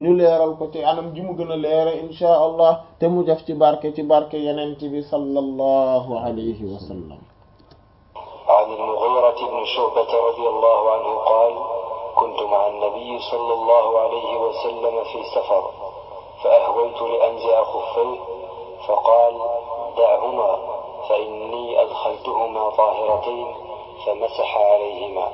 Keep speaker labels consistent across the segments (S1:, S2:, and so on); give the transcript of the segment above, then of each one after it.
S1: ñu leeral ko ci anam ji mu gën a leere inchaa allah te mu def ci barke ci barke yenent bi sallallahu alayhi wa sallam
S2: عن المغيرة بن شعبة رضي الله عنه قال كنت مع النبي صلى الله عليه وسلم في سفر فأهويت لأنزع خفيه فقال دعهما فإني أدخلتهما طاهرتين فمسح عليهما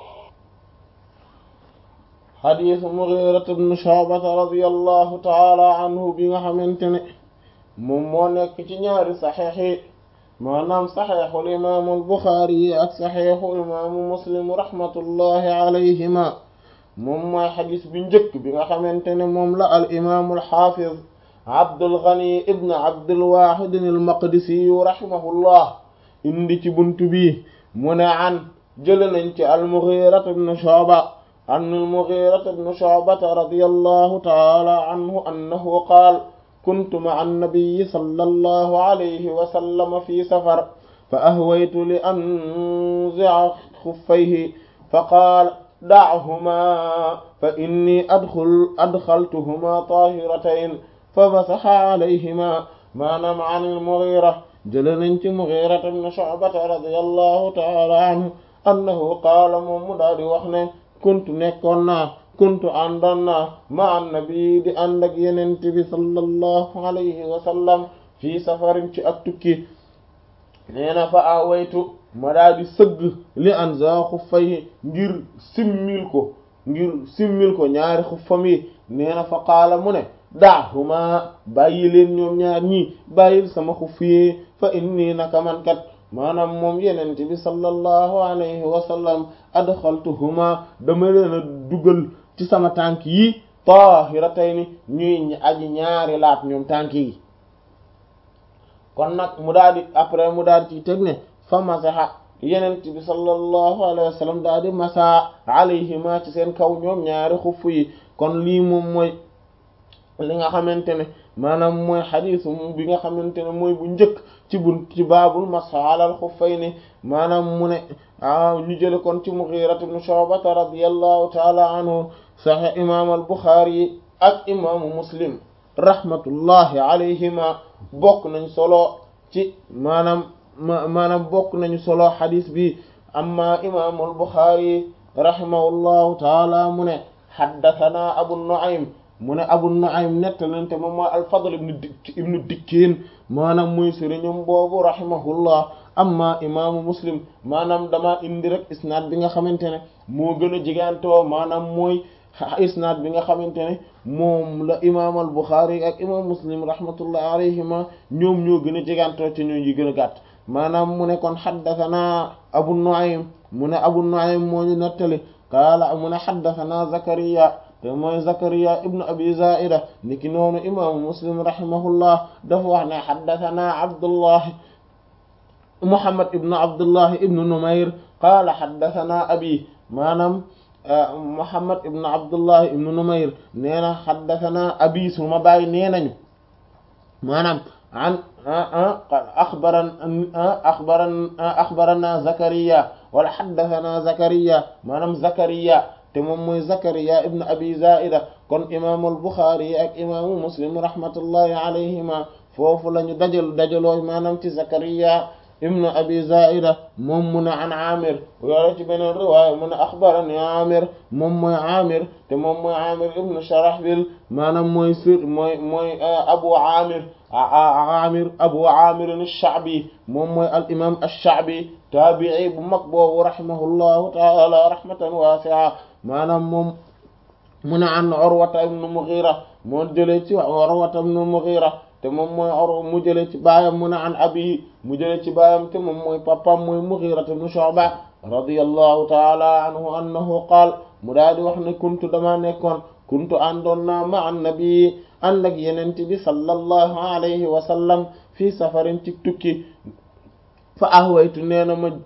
S1: xadiis Mugiirata ibn Shu'bata radiyallahu taala anhu bi nga xamante ne moom moo nekk ci ñaari saxiix yi maanaam saxiixul imaamu al-Buxaari yi ak saxiixu imaamu Muslim rahmatullahi alayhima moom mooy xadiis bi njëkk bi nga xamante ne moom la al imaamu al-Xaafiz Abdul Ghani ibn Abdul Waahid al-Maqdisi rahimahullah indi ci buntu bi mu ne an jële nañ ci al-Mugiirata ibn Shu'ba an al-Mughirata ibn Shu'bata radiyallahu ta'ala anhu annahu qaala kuntu ma'a an-nabiyyi sallallahu alayhi wa sallam fi safar fa ahwaytu li anzi'a khuffayhi fa qaala da'humaa fa inni adkhul adkhaltuhumaa taahiratayn fa masaha alayhimaa maanaam an al-Mughira jële nañ ci Mughirata ibn Shu'bata radiyallahu ta'ala anhu annahu qaala moom mu daal di wax ne kuntu nekkoon naa kuntu àndoon naa ma annabi di ànd ak yenent bi sallallahu alayhi wa sallam fii safarin ci ak tukki nee na fa awaytu ma daa di sëgg li anza xuffay ngir simmil ko ngir simmil ko ñaari xuffam yi nee na fa qaala mu ne daahuma bàyyi leen ñoom ñaar ñii bàyyil sama xuff yi fa inni naka man kat maanaam moom yenente bi sallallahu alayhi wa sallam adxaltuhuma dama leen a dugal ci sama tànk yi tahiratayni ñuy aji ñaari laat ñoom tànk yi kon nag mu daal di après mu daal ci teg ne fa masaha yenente bi sallallahu alayhi wa sallam daal di masa alayhima ci seen kaw ñoom ñaari xuff yi kon lii moom mooy li nga xamante ne maanaam mooy xadiisu bi nga xamante ne mooy bu njëkk ci bun ci baabul masha alal xuffayni maanaam mu ne ñu jële kon ci Mughira ibn Shu'ba radiyallahu taala anhu sahih imaam al Bukhari ak imaamu Muslim rahmatullahi alayhima bokk nañ solo ci maanaam maanaam bokk nañu solo xadiis bi amma imaamu al Bukhari rahimahullahu taala mu ne haddathana Abu Nu'aym mu ne Abu Nu'aym nettalante moom mooy al-Fadl ibn Dik ibn Dikkeen maanaam muy sëriñam boobu rahimahullah amma imaamu Muslim maanaam dama indi rek isnaad bi nga xamante ne moo gën a jigantoo maanaam mooy isnaad bi nga xamante ne moom la imaam al-Bukhari ak imaam Muslim rahmatullah alayhima ñoom ñoo gën a jigantoo te ñoo yi gën a gàtt maanaam mu ne kon haddathana Abu Nu'aym mu ne Abu Nu'aym moo ñu nettali qaala mu ne haddathana Zakariya te mooy Zakariya ibnu Abi Zaida niki noonu imaamu Muslim rahimahullah dafa wax ne haddathana Abdullah Muhammad ibnu Abdullah ibnu Numayr qaala haddathana abi maanaam Muhammad ibnu Abdullah ibnu Numayr nee na haddathana abi suma baay nee nañu maanaam an axbaran axbaran axbarana Zakariya wala haddathana Zakariya maanaam Zakariya te moom mooy Zakariya ibn Abi Zaida kon imaamu al-Bukhari ak imaamu Muslim rahmatullahi alayhima foofu la ñu dajal dajaloo maanaam ci Zakariya ibn Abi Zaida moom mu ne an Amir yore ci beneen riwaaya mu ne axbarani Amir moom mooy Amir te moom mooy Amir ibn Sharahbil maanaam mooy sir mooy mooy Abu Amir Amir Abu Amir ash-Sha'bi moom mooy al imaam ash-Sha'bi taabi'i bu mag boobu rahimahullahu ta'ala rahmatan wasi'a maanaam moom mu ne an Urwata ibn Mughira moo jëlee ci Urwata ibn Mughira te moom mooy Urwa mu jëlee ci baayam mu ne an abi mu jëlee ci baayam te moom mooy papam mooy Mughira ibn Shu'ba radiyallahu ta'ala anhu annahu qaal mu daal di wax ne kuntu dama nekkoon kuntu àndoon naa ma an nabi ànd ak yenent bi sallallahu alayhi wa sallam fii safarin ci tukki fa ahwaytu nee na ma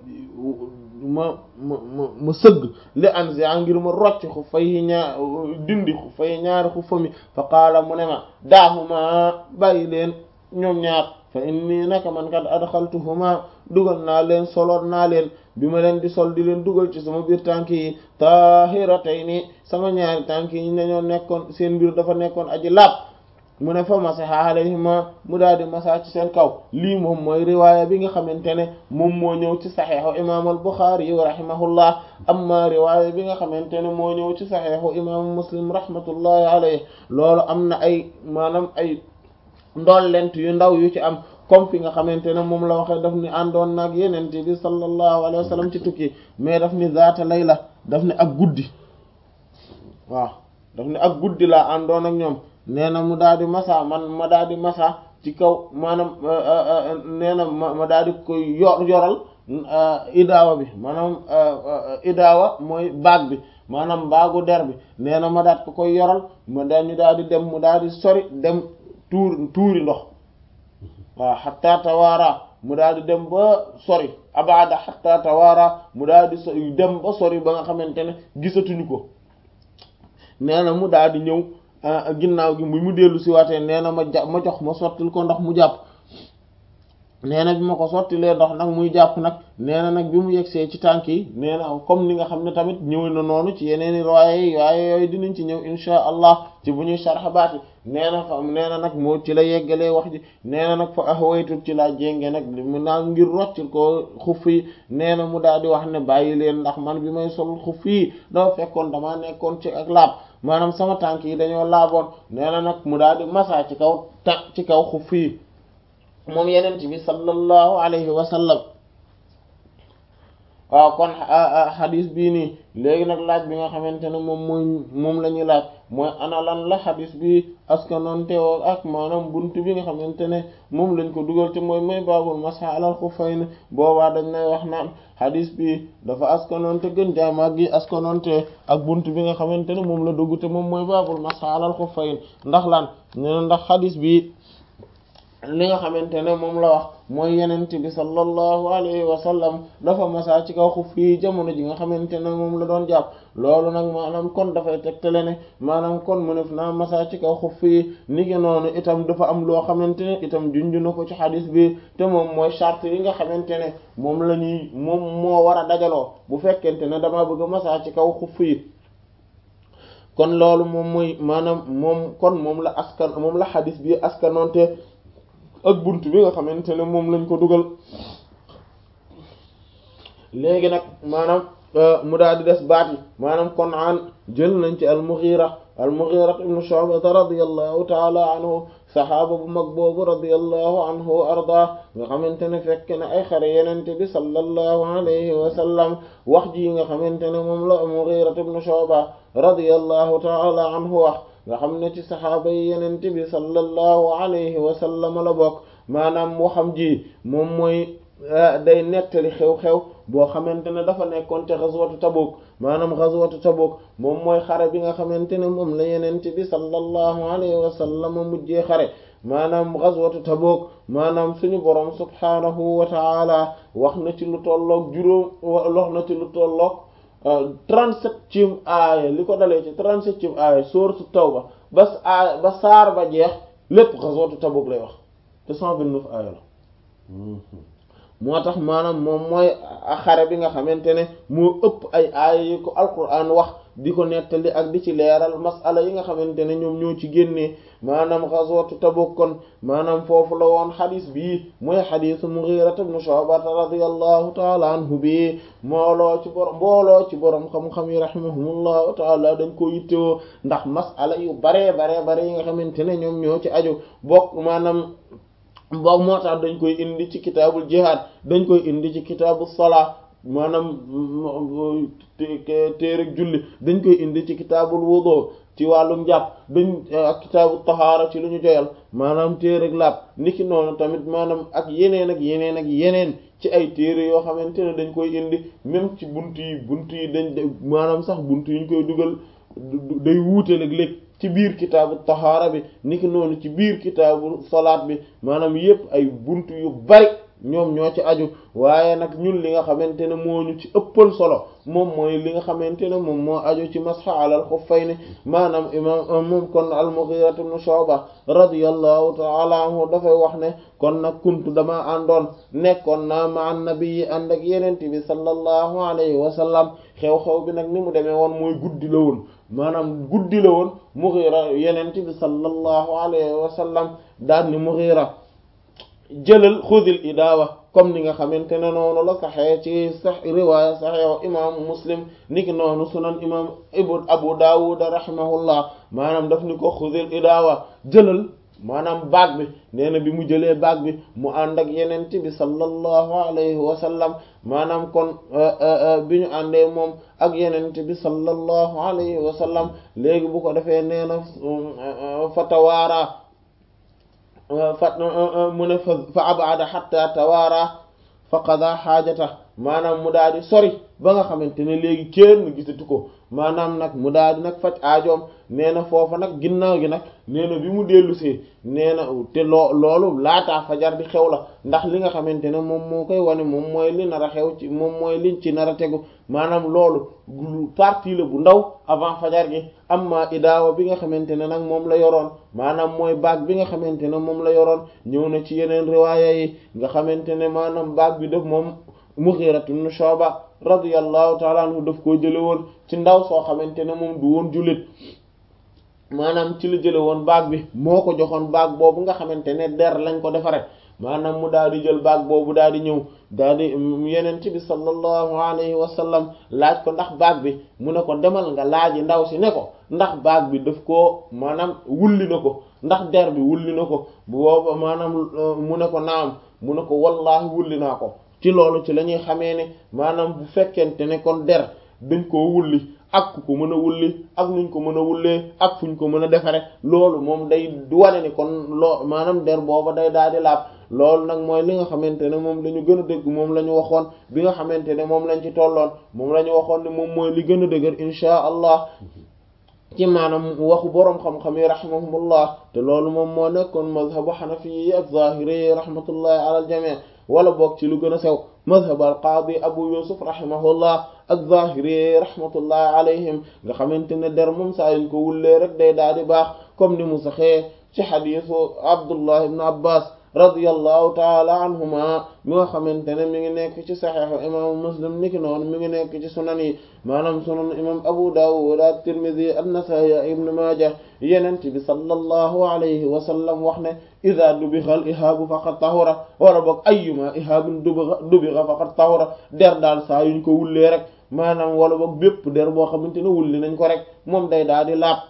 S1: ma ma ma ma sëgg li anzi ngir ma rocc xu fay ñaar dindi xu fay ñaari xu fa mi fa qaala mu ne ma daahuma bàyyi leen ñoom ñaar fa inni naka man kat adxaltuhuma dugal naa leen soloon naa leen bi ma leen di sol di leen dugal ci sama biir tànk yi tahiratayni sama ñaari tànk yi dañoo nekkoon seen mbir dafa nekkoon aji laab mu ne fa masaha alayhima mu daal di masa ci seen kaw lii moom mooy riwaaya bi nga xamante ne moom moo ñëw ci saxeexu imaam al Buxaari yi rahimahullah amma riwaaya bi nga xamante ne moo ñëw ci saxeexu imaamu Muslim rahmatullahi alayhi loolu am na ay maanaam ay ndollent yu ndaw yu ci am comme fi nga xamante ne moom la waxee daf ni àndoon nag yenente bi sallallahu alayhi wa sallam ci tukki mais daf ni zaata layla daf ni ak guddi waaw daf ni ak guddi laa àndoon ak ñoom nee na mu daal di masa man ma daal di masa ci kaw maanaam nee na ma ma daal di koy yor yoral idaawa bi maanaam idaawa mooy baag bi maanaam baagu der bi nee na ma daat ko koy yoral ma daal ñu daal di dem mu daal di sori dem tuur tuuri ndox waaw xatta tawaara mu daal di dem ba sori abada xatta tawaara mu daal di sori dem ba sori ba nga xamante ne gisatuñu ko nee na mu daal di ñëw ginnaaw gi mu dellu si waatee nee na ma ja ma jox ma sottil ko ndox mu jàpp nee na bi ma ko sottilee ndox nag muy jàpp nag nee na nag bi mu yegsee ci tànk yi nee na comme ni nga xam ne tamit ñëw na noonu ci yeneen i waaye waaye yooyu dinañ ci ñëw insha allah ci bu ñuy sharx baati nee na fa nee na nag moo ci la yeggalee wax ji nee na nag fa ahwaytul ci laa jénge nag mu naa ngir roccil ko xuf yi nee na mu daal di wax ne bàyyi leen ndax man bi may sol xuf yi dafa fekkoon damaa nekkoon ci ak laab maanaam sama tànk yi dañoo laaboon nee na nag mu daal di masa ci kaw ta ci kaw xuf yi moom yenent bi sallallahu alayhi wa sallam waaw kon xadis bii nii léegi nag laaj bi nga xamante ne moom mooy moom la ñuy laaj mooy ana lan la xadis bi askanoonte woo ak maanaam bunt bi nga xamante ne moom lañ ko dugal te mooy mooy baabul masha alal xuffayn boobaa dañ nay wax naan xadis bi dafa askanoonte gën jaamaag gi askanoonte ak bunt bi nga xamante ne moom la dugg te moom mooy baabul masha alal xuffayn ndax lan ne ndax xadis bi li nga xamante ne moom la wax mooy yenent bi sallallahu alayhi wa sallam dafa masaa ci kaw xuf yi jamono ji nga xamante ne moom la doon jàpp loolu nag maanaam kon dafay tegtale ne maanaam kon mu nef naa masaa ci kaw xuf yi ni ki noonu itam dafa am loo xamante ne itam junj na ko ci xadis bi te moom mooy charte yi nga xamante ne moom la ñuy moom moo war a dajaloo bu fekkente ne dama bëgg a masaa ci kaw xuf yi kon loolu moom mooy maanaam moom kon moom la askan moom la xadis bi askanoonte ak bunt bi nga xamante ne moom lañ ko dugal léegi nag maanaam mu daal di des baat yi maanaam kon an jël nañ ci al-Mughira al-Mughira ibn Shu'ba radiyallahu ta'ala anhu saxaaba bu mag boobu radiyallahu anhu wa arda nga xamante ne fekk na ay xare yenente bi sallallahu alayhi wa sallam wax ji nga xamante ne moom la al-Mughira ibn Shu'ba radiyallahu ta'ala anhu wax nga xam ne ci saxaaba yi yenente bi sallallahu alayhi wa sallam la bokk maanaam waxam ji moom mooy day nettali xew-xew boo xamante ne dafa nekkoon te xaswatu Tabuk maanaam xaswatu Tabuk moom mooy xare bi nga xamante ne moom la yenente bi sallallahu alayhi wa sallam mujjee xare maanaam xaswatu Tabuk maanaam suñu borom subhaanahu wa ta'ala wax na ci lu tolloog juróom wax na ci lu tolloog 37 aaya li ko dalee ci 37 aaya sourate Tawba ba aaya ba saar ba jeex lépp xaswatu Tabuk lay wax te 129 aaya la moo tax maanaam moom mooy xare bi nga xamante ne moo ëpp ay aaya yi ko alquran wax di ko nettali ak di ci leeral masala yi nga xamante ne ñoom ñoo ci génnee maanaam xaswatu Tabuk kon maanaam foofu la woon xadis bii mooy xadisu Mughira ibn Shu'ba radiyallahu taala anhu bi mooloo ci borom mbooloo ci borom xam-xam yi rahimahumullahu taala dañ ko yittewoo ndax masala yu baree baree bare yi nga xamante ne ñoom ñoo ci aju bokk maanaam boobu moo tax dañ koy indi ci kitaabul jihad dañ koy indi ci kitaabu salaa maanaam téereg julli dañ koy indi ci kitaabul wudu ci wàllu njàpp dañ ak kitaabu tahaara ci lu ñu joyal maanaam téereg laab niki noonu tamit maanaam ak yeneen ak yeneen ak yeneen ci ay téere yoo xamante ne dañ koy indi même ci bunt yi bunt yi dañ maanaam sax bunt yi ñu koy dugal day wuute léeg-léeg ci biir kitaabu tahaara bi niki noonu ci biir kitaabu salaat bi maanaam yépp ay bunt yu bari ñoom ñoo ci aju waaye nag ñun li nga xamante ne moo ñu ci ëppal solo moom mooy li nga xamante ne moom moo aju ci masxa alal xuffayni maanaam imam moom kon al-Mughira ibn Shu'ba radiyallahu ta'ala anhu dafay wax ne kon nag kuntu dama àndoon nekkoon naa ma annabi yi ànd ak yenente bi sallallahu alayhi wa sallam xew-xew bi nag ni mu demee woon mooy guddi la woon maanaam guddi la woon Mughira yenente bi sallallahu alayhi wa sallam daan ni Mughira jëlal xudil idaawa comme ni nga xamante ne noonu la saxee ci sax riwaaya saxeew imaamu muslim niki noonu sunan imam ibn abu dawud rahimahullah maanaam daf ni ko xudil idaawa jëlal maanaam baag bi nee na bi mu jëlee baag bi mu ànd ak yenente bi sallallahu alayhi wa sallam maanaam kon bi ñu àndee moom ak yenente bi sallallahu alayhi wa sallam léegi bu ko defee nee na fa tawaara fa mu ne fa fa abada hatta tawaara fa qada xaajata maanaam mu daal di sori ba nga xamante ne léegi kenn gisatu ko maanaam nag mu daal di nag faj aajoom nee na foofa nag ginnaaw gi nag nee na bi mu dellusee nee na te loo loolu laataa fajar di xew la ndax li nga xamante ne moom moo koy wane moom mooy li nar a xew ci moom mooy liñ ci nar a tegu maanaam loolu partie la bu ndaw avant fajar gi amma idaawa bi nga xamante ne nag moom la yoroon maanaam mooy baag bi nga xamante ne moom la yoroon ñëw na ci yeneen riwaaya yi nga xamante ne maanaam baag bi def moom Mughira ibn Shu'ba radiyallahu ta'ala anhu daf koo jële woon ci ndaw soo xamante ne moom du woon jullit maanaam ci la jële woon baag bi moo ko joxoon baag boobu nga xamante ne der lañ ko defare maanaam mu daal di jël baag boobu daal di ñëw daal di yenent bi sallallahu alayhi wa sallam laaj ko ndax baag bi mu ne ko demal nga laaji ndaw si ne ko ndax baag bi daf koo maanaam wulli na ko ndax der bi wulli na ko bu booba maanaam mu ne ko naam mu ne ko wallahi wulli naa ko ci loolu ci la ñuy xamee ne maanaam bu fekkente ne kon der dañ koo wulli ak ku ko mën a wulli ak nuñ ko mën a wullee ak fuñ ko mën a defare loolu moom day wane ni kon loo maanaam der booba day daal di laab loolu nag mooy li nga xamante ne moom la ñu gën a dëgg moom la ñu waxoon bi nga xamante ne moom lañ ci tolloon moom la ñu waxoon ne moom mooy li gën a dëgër inchaa allah ci maanaam waxu boroom xam-xam yi rahimahumullah te loolu moom moo nekkoon mazhabu xanafi yi ak zahiri yi rahmatullahi ala al jami' wala boog ci lu gën a sew mazhab al qaadi abu yusuf rahimahullah ak zahiri rahmatullahi alayhim nga xamante ne der moom saa yuñ ko wullee rek day daal di baax comme ni mu saxee ci xadiisu abdullah ibn abbas radiyallahu taala anhuma mi nga xamante ne mi ngi nekk ci saxiixu imaamu muslim niki noonu mi ngi nekk ci sunan yi maanaam sunan imam abu dawud at-tirmidhi an-nasa'i ibn majah yenent bi sallallahu alayhi wa sallam wax ne ida dubixa al ihaabu faqad tahura wala boog ayyuma ihaabun dubixa dubixa faqad tahura der daal saa yuñ ko wullee rek maanaam wala boog bépp der boo xamante ne wulli nañ ko rek moom day daal di laab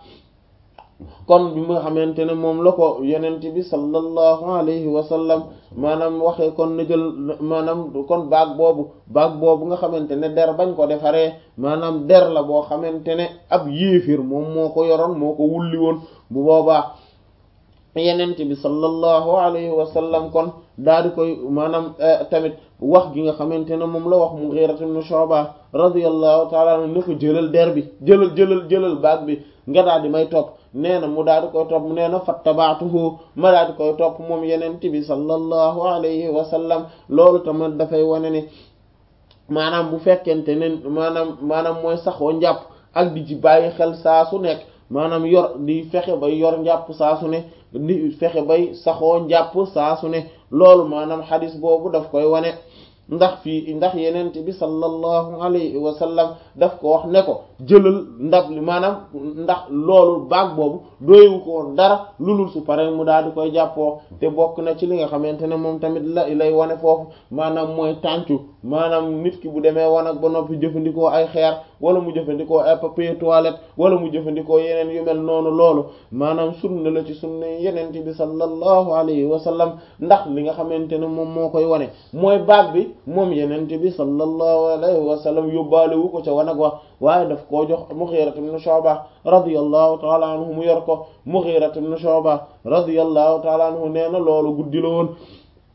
S1: kon bi nga xamante ne moom la ko yenent bi sallallahu alayhi wa sallam maanaam waxee kon na jël maanaam kon baag boobu baag boobu nga xamante ne der bañ ko defaree maanaam der la boo xamante ne ab yéefir moom moo ko yoroon moo ko wulli woon bu boobaa yenent bi sallallahu alayhi wa sallam kon daal di koy maanaam tamit wax gi nga xamante ne moom la wax Mughira ibn Shu'ba radiyallahu ta'ala anhu ne ko jëlal der bi jëlal jëlal jëlal baag bi nga daal di may topp nee na mu daal di koy topp nee na fattabaatuhu ma daal di koy topp moom yenent bi sallallahu alayhi wa sallam loolu tamit dafay wane ni maanaam bu fekkente ne maanaam maanaam mooy saxoo njàpp ak di ci bàyyi xel saa su nekk maanaam yor di fexe bay yor njàpp saa su ne di fexe bay saxoo njàpp saa su ne loolu maanaam xadis boobu daf koy wane ndax fii ndax yenent bi sallallahu alayhi wa sallam daf ko wax ne ko jëlal ndab li maanaam ndax loolu baag boobu doyewu ko dara lulul su pare mu daal di koy jàppoo te bokk na ci li nga xamante ne moom tamit la lay wane foofu maanaam mooy tàncu maanaam nit ki bu demee wanag ba noppi jëfandikoo ay xeer wala mu jëfandikoo ay papier toilette wala mu jëfandikoo yeneen yu mel noonu loolu maanaam sunna la ci sunna yenent bi sallallahu alayhi wa sallam ndax li nga xamante ne moom moo koy wane mooy baag bi moom yenent bi sallallahu alayhi wa sallam yóbbaale wu ko ca wanag wax waaye daf koo jox Mughira ibn Shu'ba radiyallahu ta'ala anhu mu yor ko Mughira ibn Shu'ba radiyallahu ta'ala anhu nee na loolu guddi la woon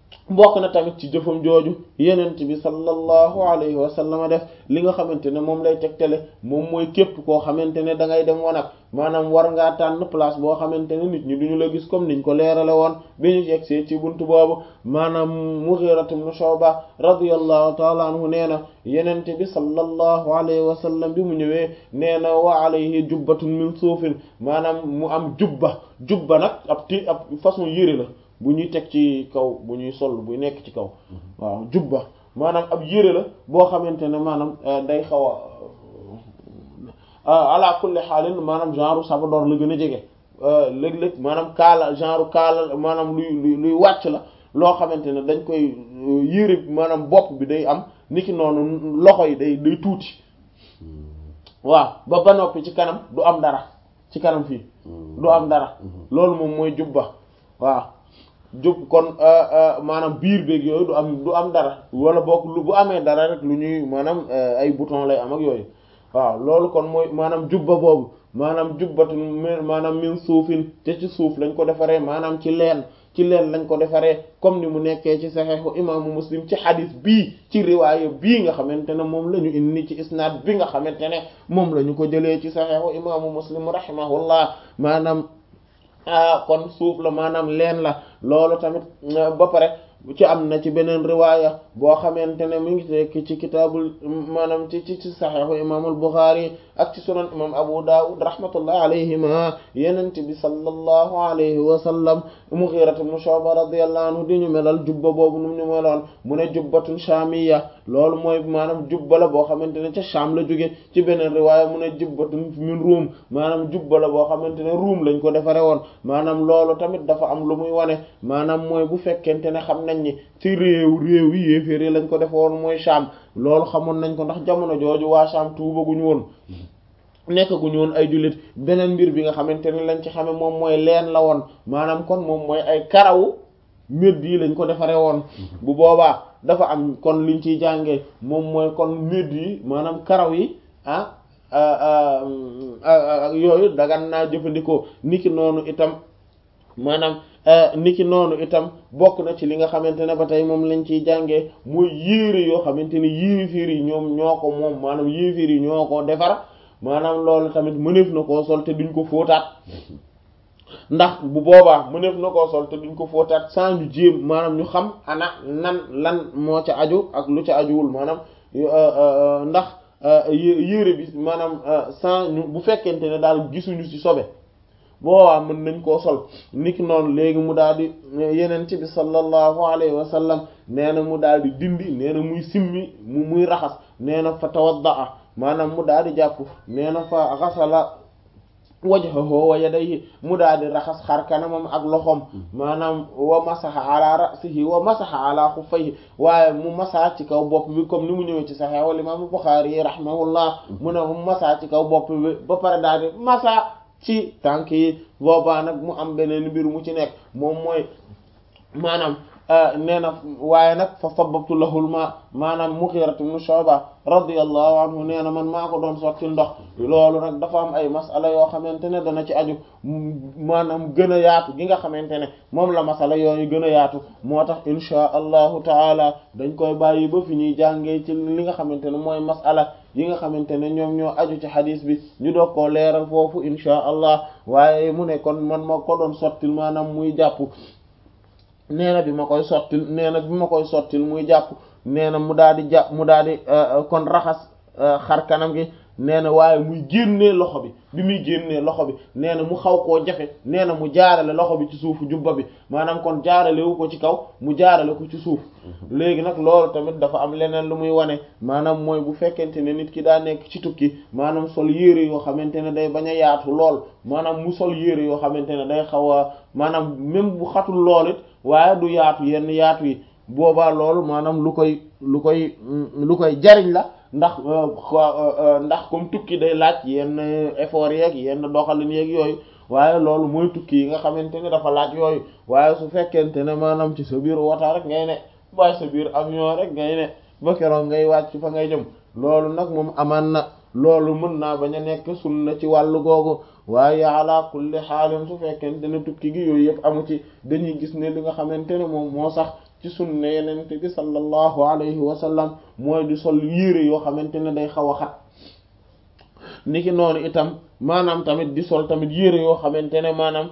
S1: bokk na tamit ci jëfam jooju yenent bi sallallahu alayhi wa sallam def li nga xamante ne moom lay tegtale moom mooy képp koo xamante ne da ngay dem wanag maanaam war ngaa tànn place boo xamante ne nit ñi duñu la gis comme niñ ko leerale woon bi ñu yegsee ci buntu boobu maanaam Mughira ibn Shu'ba radiyallahu ta'ala anhu nee na yenent bi sallallahu alayhi wa sallam bi mu ñëwee nee na wa alayhi jubbatun min suufin maanaam mu am jubba jubba nag ab ti ab façon yére la bu ñuy teg ci kaw bu ñuy sol bu nekk ci kaw waaw jubba maanaam ab yére la boo xamante ne maanaam day xaw a ala kulli xaalin maanaam genre sabadoor la gën a jege léeg-léeg maanaam kaala genre kaala maanaam luy luy luy wàcc la loo xamante ne dañ koy yére maanaam bopp bi day am niki noonu loxo yi day day tuuti waaw ba ba noppi ci kanam du am dara ci kanam fii du am dara loolu moom mooy jubba waaw jub kon maanaam biir beeg yooyu du am du am dara wala boog lu bu amee dara rek lu ñuy maanaam ay bouton lay am ak yooyu waaw loolu kon mooy maanaam jubba boobu maanaam jubbatun maanaam min suufin te ci suuf lañ ko defaree maanaam ci leen ci leen lañ ko defaree comme ni mu nekkee ci saxeexu imaamu muslim ci xadis bii ci riwaaya bii nga xamante ne moom la ñu indi ci isnaad bi nga xamante ne moom la ñu ko jëlee ci saxeexu imaamu muslim rahimahullah maanaam kon suuf la maanaam leen la loolu tamit ba pare ci am na ci beneen riwaaya boo xamante ne mu ngi tekk ci kitaabul maanaam ci ci ci saxiixu imaamul Buxaari ak ci sunan imam Abu Dawud rahmatullah alayhima yenent bi sallallahu alayhi wa sallam Mughira ibn Shu'ba radiyallahu anhu di ñu melal jubba boobu nu ñu meloon mu ne jubbatun shaamiyya loolu mooy maanaam jubba la boo xamante ne ca Shaam la jóge ci beneen riwaaya mu ne jubbatun min Ruum maanaam jubba la boo xamante ne Ruum lañ ko defare woon maanaam loolu tamit dafa am lu muy wane maanaam mooy bu fekkente ne xam nañ ni ci réew réew yi yéeféer lañ ko defoon mooy Shaam loolu xamoon nañ ko ndax jamono jooju waa Shaam tuubaguñu woon nekkaguñu woon ay jullit beneen mbir bi nga xamante ne lañ ci xame moom mooy leen la woon maanaam kon moom mooy ay karawu médd yi lañ ko defaree woon bu boobaa dafa am kon liñ ciy jàngee moom mooy kon médd yi maanaam karaw yi ah yooyu dagan naa jëfandikoo niki noonu itam maanaam niki noonu itam bokk na ci li nga xamante ne ba tey moom lañ ciy jàngee mooy yéere yoo xamante ne yéeféer yi ñoom ñoo ko moom maanaam yéeféer yi ñoo ko defar maanaam loolu tamit mëneef na koo sol te duñ ko fóotaat ndax bu boobaa mëneef na koo sol te duñ ko fóotaat sans ñu jéem maanaam ñu xam ana nan lan moo ca aju ak lu ca ajuwul maanaam ndax yére bi maanaam sans ñu bu fekkente ne daal gisuñu ci sobe boobaa mën nañ koo sol niki noonu léegi mu daal di yeneen ci bi sallallahu alayhi wa sallam nee na mu daal di dindi nee na muy simmi mu muy raxas nee na fa tawaddaa maanaam mu daal di jàpp nee na fa xasala wajhahu wa yadayhi mu daal di raxas xar kanamam ak loxoom maanaam wa masaha ala ra'sihi wa masaha ala xuffayhi waaye mu masaa ci kaw bopp bi comme ni mu ñëwee ci Sahih wal imam Bukhari yi rahimahullah mu ne mu masaa ci kaw bopp bi ba pare daal di masaa ci tànk yi boobaa nag mu am beneen mbir mu ci nekk moom mooy maanaam nee na waaye nag fa sababtu lahul ma maanaam Mughira ibn Shu'ba radiyallahu anhu nee na man maa ko doon sotti ndox loolu nag dafa am ay masala yoo xamante ne dana ci aju maanaam gën a yaatu gi nga xamante ne moom la masala yooyu gën a yaatu moo tax insha allahu taala dañ koy bàyyi ba fi ñuy jàngee ci li nga xamante ne mooy masala yi nga xamante ne ñoom ñoo aju ci xadis bi ñu doog koo leeral foofu insha allah waaye mu ne kon man ma ko doon sottil maanaam muy jàpp nee na bi ma koy sottil nee na bi ma koy sottil muy jàpp nee na mu daal di jàpp mu daal di kon raxas xar kanam gi nee na waaye muy génnee loxo bi bi muy génnee loxo bi nee na mu xaw koo jafe nee na mu jaarale loxo bi ci suufu jubba bi maanaam kon jaarale wu ko ci kaw mu jaarale ko ci suuf léegi nag loolu tamit dafa am leneen lu muy wane maanaam mooy bu fekkente ne nit ki daa nekk ci tukki maanaam sol yére yoo xamante ne day bañ a yaatu lool maanaam mu sol yére yoo xamante ne day xaw a maanaam même bu xatul lool it waaye du yaatu yenn yaatu yi boobaa loolu maanaam lu koy lu koy lu koy jariñ la ndax ndax comme tukki day laaj yenn effort yeeg yenn doxalin yeeg yooyu waaye loolu mooy tukki yi nga xamante ne dafa laaj yooyu waaye su fekkente ne maanaam ci sa biir wota rek ngay ne waaye sa biir avion rek ngay ne ba keroog ngay wàcc fa ngay jëm loolu nag moom amaan na loolu mën naa bañ a nekk sunna ci wàllu googu waaye ala kulli xaalin su fekkente ne tukki gi yooyu yëpp amu ci dañuy gis ne li nga xamante ne moom moo sax ci sunna yenente bi sallallahu alayhi wa sallam mooy di sol yére yoo xamante ne day xaw a xat niki noonu itam maanaam tamit di sol tamit yére yoo xamante ne maanaam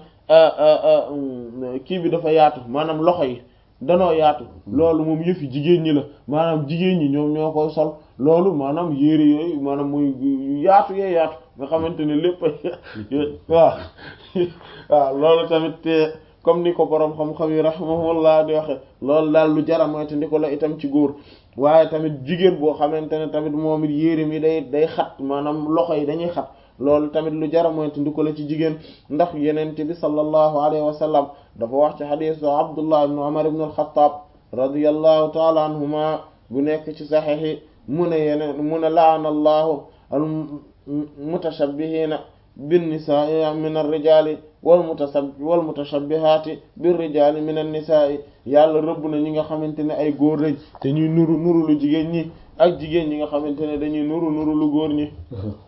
S1: kii bi dafa yaatu maanaam loxo yi danoo yaatu loolu moom yëfi jigéen ñi la maanaam jigéen ñi ñoom ñoo koy sol loolu maanaam yére yooyu maanaam muy yaatu yee yaatu nga xamante ne lépp waaw waaw loolu tamit comme ni ko boroom xam-xam yi rahimahullah di waxe loolu daal lu jara moyte ndi ko la itam ci góor waaye tamit jigéen boo xamante ne tamit moom it yére mi day day xat maanaam loxo yi dañuy xat loolu tamit lu jara moyte ndi ko la ci jigéen ndax yenente bi sallallahu alayhi wa sallam dafa wax ci xadiisu abdullah ibn umar ibn al-khattab radiyallahu taala anhuma bu nekk ci saxiix mu ne yeneen mu ne laana allahu al mutashabbihina bin nisaa min ar-rijaali wal mutasab wal mutashabbihaati bir rijaali min an-nisaa yàlla rëbb na ñi nga xamante ne ay góor lañ te ñuy nuru nuru lu jigéen ñi ak jigéen ñi nga xamante ne dañuy nuru nuru lu góor ñi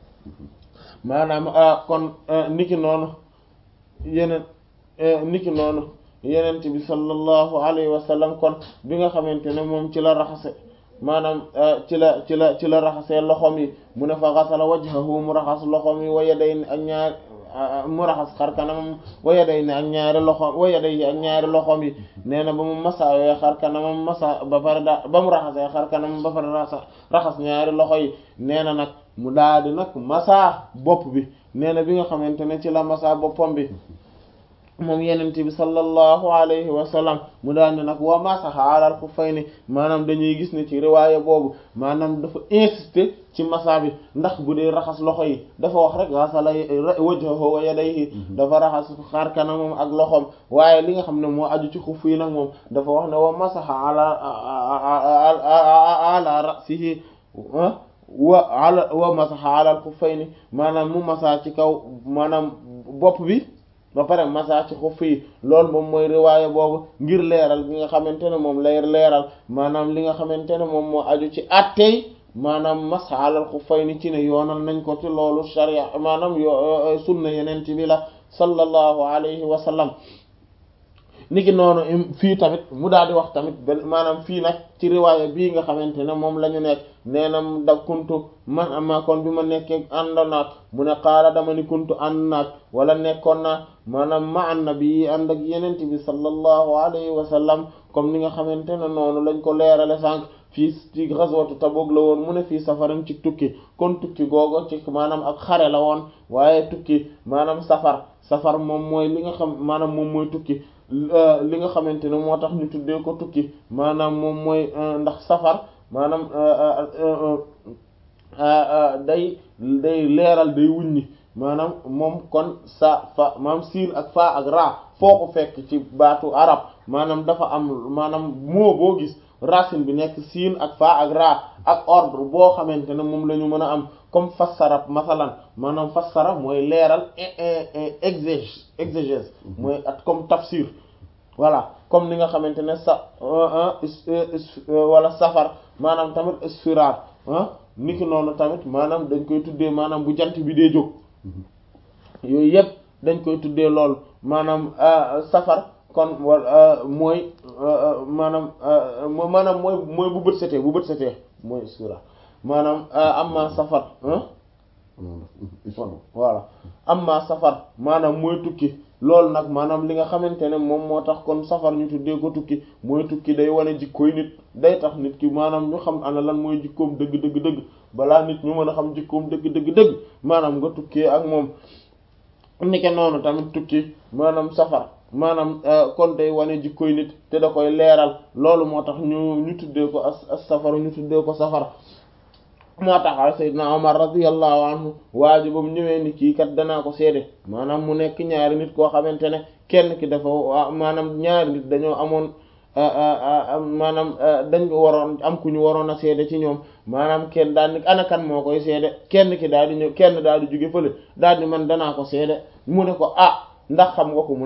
S1: maanaam kon niki noonu yeneen niki noonu yenent bi sallallahu alayhi wa sallam kon bi nga xamante ne moom ci la raxase maanaam ci la ci la ci la raxasee loxom yi mu ne fa xasala wajhahu mu raxas loxom yi wa yadayni ak ñaar mu raxas xar kanamam wa yadayni ak ñaari loxom wa yadayni ak ñaari loxom yi nee na ba mu masaawee xar kanamam masa ba pare da ba mu raxasee xar kanamam ba pare raxas ñaari loxo yi nee na nag mu daal di nag masa bopp bi nee na bi nga xamante ne ci la masa boppam bi moom yenente bi sallallahu alayhi wa sallam mu daal ne nag wa masaha alal xuffayni maanaam dañuy gis ne ci riwaaya boobu maanaam dafa insister ci masa bi ndax bu dee raxas loxo yi dafa wax rek gasala wajhahu wa yadayhi dafa raxas xar kanamam ak loxom waaye li nga xam ne moo aju ci xuff yi nag moom dafa wax ne wa masaha ala ala rasihi wa ala wa masaha alal xuffayni maanaam mu masa ci kaw maanaam bopp bi ba pare masa ci xuff yi loolu moom mooy riwaaya boobu ngir leeral bi nga xamante ne moom lay leeral maanaam li nga xamante ne moom moo aju ci attey maanaam masa alal xuffayni ci ne yoonal nañ ko ci loolu sharia maanaam yo sunna yeneen bi la sallallahu alayhi wa sallam niki noonu fii tamit mu daal di wax tamit benn maanaam fii nag ci riwaaya bii nga xamante ne moom la ñu nekk nee na da kuntu man ama kon bi ma nekkee ànd naag mu ne xaala dama ni kuntu ànd naag wala nekkoon naa maanaam ma annabi ànd ak yenente bi sallallahu alayhi wa sallam comme ni nga xamante ne noonu lañ ko leerale sànq fii ci ghazwatu Tabuk la woon mu ne fii safaram ci tukki kon tukki googu ci maanaam ak xare la woon waaye tukki maanaam safar safar moom mooy li nga xam maanaam moom mooy tukki li nga xamante ne moo tax ñu tuddee ko tukki maanaam moom mooy ndax safar maanaam day day leeral day wuññi maanaam moom kon sa fa maanaam siin ak fa ak ra foo ko fekk ci baatu arab maanaam dafa am maanaam moo boo gis racine bi nekk siin ak fa ak ra ak ordre boo xamante ne moom la ñu mën a am comme fassara masalan maanaam fassara mooy leeral exégèse exégèse mooy at comme tafsir voilà comme ni nga xamante ne sa wala safar maanaam tamit isfirar niki noonu tamit maanaam dañ koy tuddee maanaam bu jant bi dee jóg yooyu yëpp dañ koy tuddee loolu maanaam safar kon mooy maanaam maanaam mooy mooy bu bët setee bu bët setee mooy isfirar maanaam amma safar voilà amma safar maanaam mooy tukki loolu nag maanaam li nga xamante ne moom moo tax kon safar ñu tuddee ko tukki mooy tukki day wane jikkooy nit day tax nit ki maanaam ñu xam ana lan mooy jikkoom dëgg dëgg dëgg balaa nit ñu mën a xam jikkoom dëgg dëgg dëgg maanaam nga tukkee ak moom nike noonu tamit tukki maanaam safar maanaam kon day wane jikkooy nit te da koy leeral loolu moo tax ñu ñu tuddee ko as as safar ñu tuddee ko safar moo tax Seydina Omar radiyallahu anhu waa ji ba mu ñëwee ni kii kat danaa ko seede maanaam mu nekk ñaari nit koo xamante ne kenn ki dafa maanaam ñaari nit dañoo amoon maanaam dañ ko waroon am ku ñu waroon a seede ci ñoom maanaam kenn daal ni ana kan moo koy seede kenn ki daal di ñëw kenn daal di jóge fële daal di man danaa ko seede mu ne ko ah ndax xam nga ko